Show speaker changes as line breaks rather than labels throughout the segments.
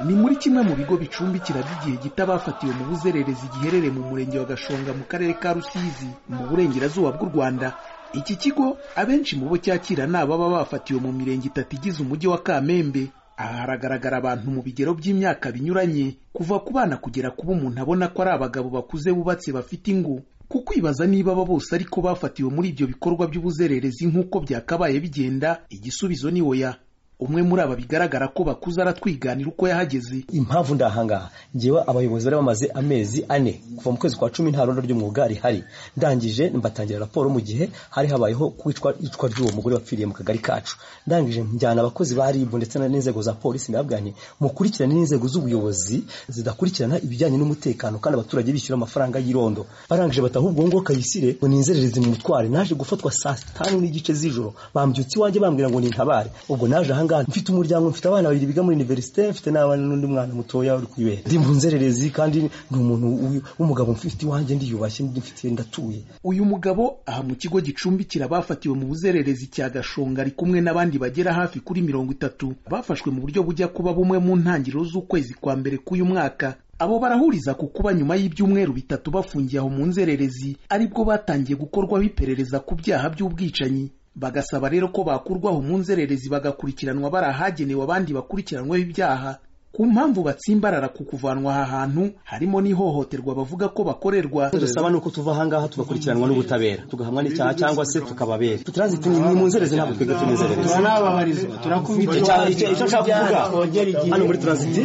ni muri kimwe mu bigo bicumbikira by'igihe gito abafatiwe mu buzererezi giherereye mu murenge wa gashonga mu karere ka rusizi mu burengerazuba bw'u rwanda iki kigo abenshi mu bo cyakira ni ababa bafatiwe mu mirenge itatu igize umujyi wa kamembe aha haragaragara abantu mu bigero by'imyaka binyuranye kuva ku bana kugera kuba umuntu abona ko ari abagabo bakuze bubatse bafite ingo kukwibaza niba aba bose ariko bafatiwe muri ibyo bikorwa by'ubuzererezi nk'uko byakabaye bigenda igisubizo ni oya umwe muri aba bigaragara ko bakuze aratwiganira uko yahageze
impamvu ndahangaha ngewe abayobozi bari bamaze amezi ane kuva mu kwezi kwa cumi nta rondo ry'umwuga rihari ndangije mbatangira raporo mu gihe hari habayeho kwicwa icwa ry'uwo mugore wapfiriye mu kagari kacu ndangije njyana abakozi ba ribu ndetse n'inzego za polisi nababwira nti mukurikirane n'inzego z'ubuyobozi zidakurikirana ibijyanye n'umutekano kandi abaturage bishyura amafaranga y'irondo barangije bataha ubwo ngo kayisire ngo ninzerereze mu mutware naje gufatwa saa tanu n'igice z'ijoro bambyutse iwanjye bambwira ngo nintabare ubwo naje ahangaha mfite umuryango mfite abana babiri biga muri universite mfite n'abana n'undi mwana mutoya uri kwibera ndi mu nzererezi kandi ni umuntu w'umugabo mfite iwanjye ndiyubashye ndifitiye ndatuye
uyu mugabo aha mu kigo gicumbikira abafatiwe mu buzererezi cya gashonga ari kumwe n'abandi bagera hafi kuri mirongo itatu bafashwe mu buryo bujya kuba bumwe mu ntangiriro z'ukwezi kwa mbere k'uyu mwaka abo barahuriza ku kuba nyuma y'ibyumweru bitatu bafungiye aho mu nzererezi aribwo batangiye gukorwaho iperereza ku byaha by'ubwicanyi bagasaba rero ko bakurwaho mu nzererezi bagakurikiranwa bari ahagenewe abandi bakurikiranweho ibyaha ku mpamvu batsimbarara ku kuvanwa aha hantu harimo n'ihohoterwa bavuga ko bakorerwa
dusaba ni uko tuva ahangaha tugakurikiranwa n'ubutabera tugahamwa n'icyaha cyangwa se tukababera turazita ni mu nzererezi ntabwo twebwe tunezerereza
turanababarira turakubita
icyo nshaka kuvuga hano muri turaziti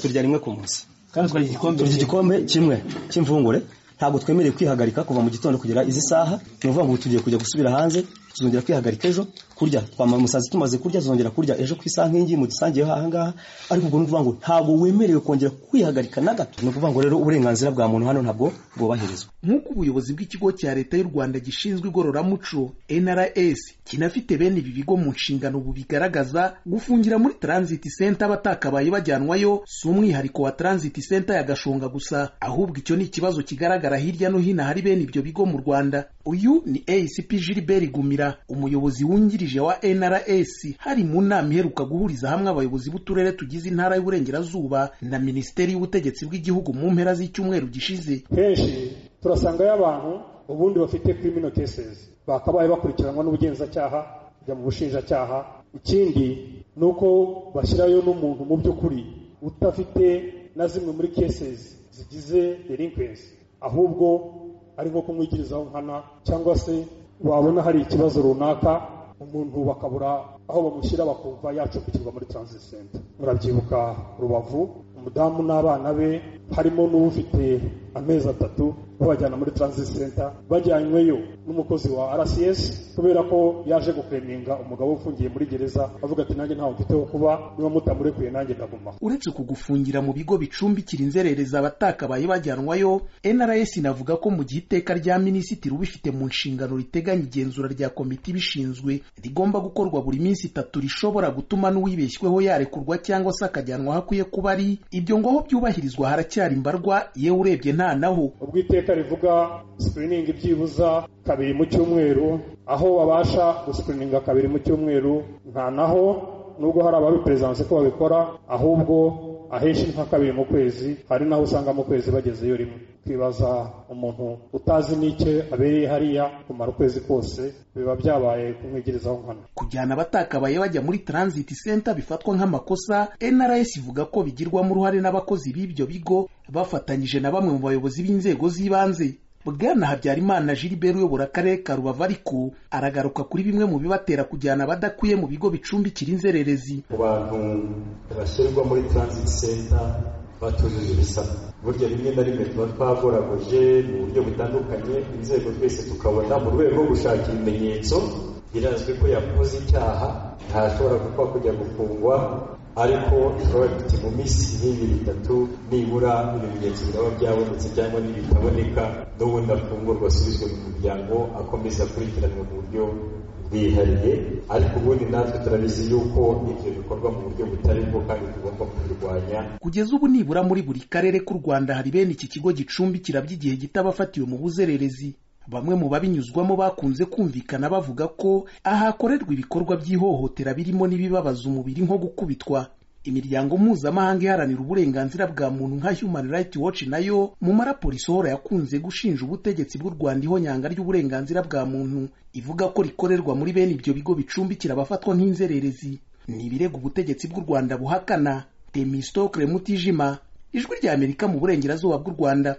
turya rimwe ku munsi
kandi twagira
igikombe kimwe cy'imvungure ntabwo twemerewe kwihagarika kuva mu gitondo kugera izi saha ni ukuvuga ngo tugiye kujya gusubira hanze tuzongera kwihagarika ejo kurya twamara umusazi tumaze kurya tuzongera kurya ejo ku isankingi mu gisangiye ahangaha ariko ubwo ni ukuvuga ngo ntabwo wemerewe kongera kwihagarika na gato ni ukuvuga ngo rero uburenganzira bwa muntu hano ntabwo bwubahirizwa
nk'uko ubuyobozi bw'ikigo cya leta y'u rwanda gishinzwe igororamuco nrs kinafite bene ibi bigo mu nshingano bubigaragaza gufungira muri transit center abatakabaye bajyanwayo si umwihariko wa transit center ya gashonga gusa ahubwo icyo ni ikibazo kigaragara hirya no hino hari bene ibyo bigo mu rwanda uyu ni acp gilbert gumira umuyobozi wungirije wa nrs hari mu nama iheruka guhuriza hamwe abayobozi b'uturere tugize intara y'uburengerazuba na minisiteri y'ubutegetsi bw'igihugu mu mpera z'icyumweru gishize
kenshi turasangayo abantu ubundi bafite criminal cases bakabaye bakurikiranwa n'ubugenzacyaha kujya mu bushinjacyaha ikindi ni uko bashyirayo n'umuntu mu by'ukuri utafite na zimwe muri cases zigize delinquency ahubwo ari nko kumwigirizaho nkana cyangwa se wabona hari ikibazo runaka umuntu bakabura aho bamushyira bakumva yacumbikirwa muri transit center murabyibuka rubavu umudamu n'abana be harimo n'ufite amezi atatu babajyana muri transit center bajyanyweyo n'umukozi wa rcs kubera ko yaje gukeminga umugabo ufungiye muri gereza avuga ati nanjye ntawe mfite ho kuba niba mutamurekuye nanjye ndaguma
uretse kugufungira mu bigo bicumbikira inzererezi abatakabaye bajyanwayo nrs inavuga ko mu gihe iteka rya minisitiri ubifite mu nshingano riteganya igenzura rya komite ibishinzwe rigomba gukorwa buri minsi itatu rishobora gutuma n'uwibeshyweho yarekurwa cyangwa se akajyanwa aho akwiye kuba ari ibyo ngo aho byubahirizwa haracyari imbarwa yewe urebye nta naho
ubwo iteka rivuga sikiriningi byibuza kabiri mu cyumweru aho babasha gusikirininga kabiri mu cyumweru nta naho nubwo hari ababiperezanse ko babikora ahubwo ahenshi nka kabiri mu kwezi hari n'aho usanga mu kwezi bagezeyo rimwe twibaza umuntu utazi n'icyo abereye hariya kumara ukwezi kose biba byabaye kumwigirizaho nkana
kujyana abatakabaye bajya muri transit center bifatwa nk'amakosa nrs ivuga ko bigirwamo uruhare n'abakozi b'ibyo bigo bafatanyije na bamwe mu bayobozi b'inzego z'ibanze bwana habyarimana gilbert uyobora akarere ka rubavu ariko aragaruka kuri bimwe mu bibatera kujyana abadakwiye mu bigo bicumbikira inzererezi
ku bantu bashyirwa muri transit center batujuje ibisabwa burya rimwe na rimwe tuba twagoragoje mu buryo butandukanye inzego twese tukabona mu rwego rwo gushaka ibimenyetso birazwi ko yakoze icyaha ntashobora gupfa kujya gufungwa ariko ishobora kuti mu minsi nk'ibiri itatu nibura ibimenyetso biraba byabonetse cyangwa n'ibitaboneka n'ubundi afungurwa asubizwe mu muryango akomeza akurikiranwa mu buryo bwihariye ariko ubundi natwe turabizi yuko ibyo bikorwa mu buryo butari bwo kandi tugomba kubirwanya
kugeza ubu nibura muri buri karere k'u rwanda hari bene iki kigo gicumbikira by'igihe gito abafatiwe mu buzererezi bamwe mu babinyuzwamo bakunze kumvikana bavuga ko ahakorerwa ibikorwa by'ihohotera birimo n'ibibabaza umubiri nko gukubitwa imiryango mpuzamahanga iharanira uburenganzira bwa muntu nka human rights watch nayo mu maraporo isohora yakunze gushinja ubutegetsi bw'u rwanda ihonyanga ry'uburenganzira bwa muntu ivuga ko rikorerwa muri bene ibyo bigo bicumbikira abafatwa nk'inzererezi ni ibirego ubutegetsi bw'u rwanda buhakana temistokle mutijima ijwi ry'amerika mu burengerazuba bw'u rwanda